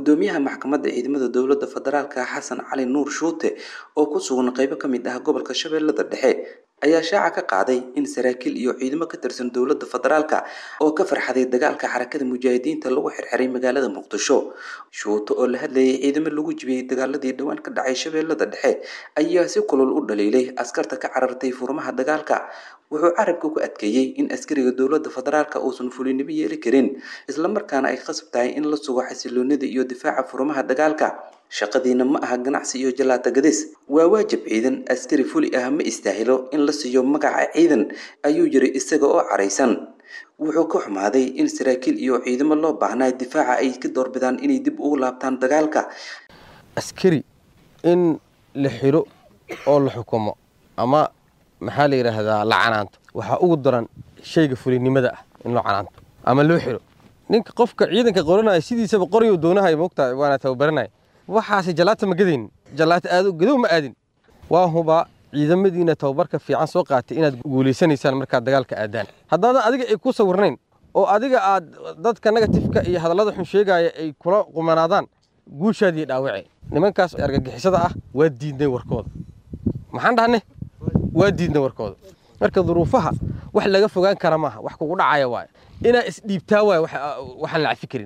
gudoomiyaha maxkamadda ciidamada dowladda federaalka xasan cali nuur shuute oo ku sugan qeybo ka mid ah gobolka shabeellada dhexe ayaa shaaca ka qaaday in saraakiil iyo ciidamo ka tirsan dowladda federaalka oo ka farxaday dagaalka xarakada mujaahidiinta lagu xirxiray magaalada muqdisho shuuto oo la hadlayay ciidamo lagu jibiyey dagaaladii dhowaan ka dhacay shabeellada dhexe ayaa si kulul u dhaliilay askarta ka carartay furmaha dagaalka wuxuu carabka ku adkeeyey in askariga dowladda federaalka uusan fulinimo yeeli karin islamarkaana ay khasab tahay in la sugo xasiloonida iyo difaaca furmaha dagaalka shaqadiina ma aha ganacsi iyo jalaata gadis waa waajib ciidan askari fuli ah ma istaahilo in la siiyo magaca ciidan ayuu yiri isaga oo caraysan wuxuu ka xumaaday in saraakiil iyo ciidamo loo baahnaa difaaca ay ka doorbidaan inay dib ugu laabtaan dagaalka askari in la xiro oo la xukumo ama maxaa la yidhaahdaa la canaanto waxaa ugu daran shayga fulinimada ah in loo canaanto ama loo xiro ninka qofka ciidanka qoranaya sidiisaba qoryo doonahay moogtahay waana tababaranaya waxaase jalaata ma gadaynin jalaata aado gadow ma aadin waa hubaa ciidamadiina tababarka fiican soo qaatay inaad guulaysanaysaan markaad dagaalka aadaan haddaadan adiga ay ku sawirnayn oo adiga aad dadka negatifka iyo hadallada xun sheegaya ay kula qumanaadaan guushaadii dhaawace nimankaas argagixisada ah waa diidnay warkooda maxaan dhahne waa diidnay warkooda marka duruufaha wax laga fogaan kara maaha wax kugu dhacaya waaye inaa isdhiibtaa waay waxaan la cafi karin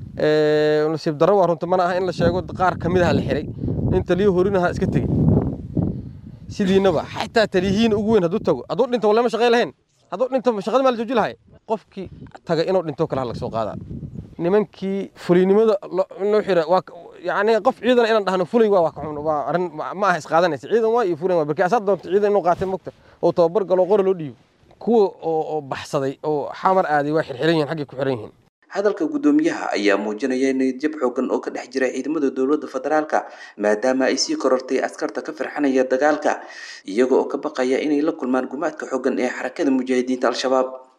nasiib darro waa runta mana aha in la sheego qaar ka mid aha la xiray nin taliyo horinaha iska tegey sidiinaba xataa taliyihiin ugu weyn hadduu tago hadduu dhinto walama shaqay lahayn hadduu dhinto shaqada maa la jooji lahay qofkii taga inuu dhinto kale ha laga soo qaadaa nimankii fulinimada loo xira waa yani qof ciidan inaan dhahno fulay waa waa arrin ma aha isqaadanaysa ciidan waa iyo fulan waa barki asaad doonto ciidan inuu qaatay mogta oo tababar galo qora loo dhiibo kuwa oo baxsaday oo xamar aaday waa xirxiran yihiin xaggay ku xiran yihiin hadalka guddoomiyaha ayaa muujinaya niyadjab xoogan oo ka dhex jira ciidamada dowladda federaalka maadaama ay sii korortay askarta ka firxanaya dagaalka iyaga oo ka baqaya inay la kulmaan gumaadka xoogan ee xarakada mujaahidiinta al-shabaab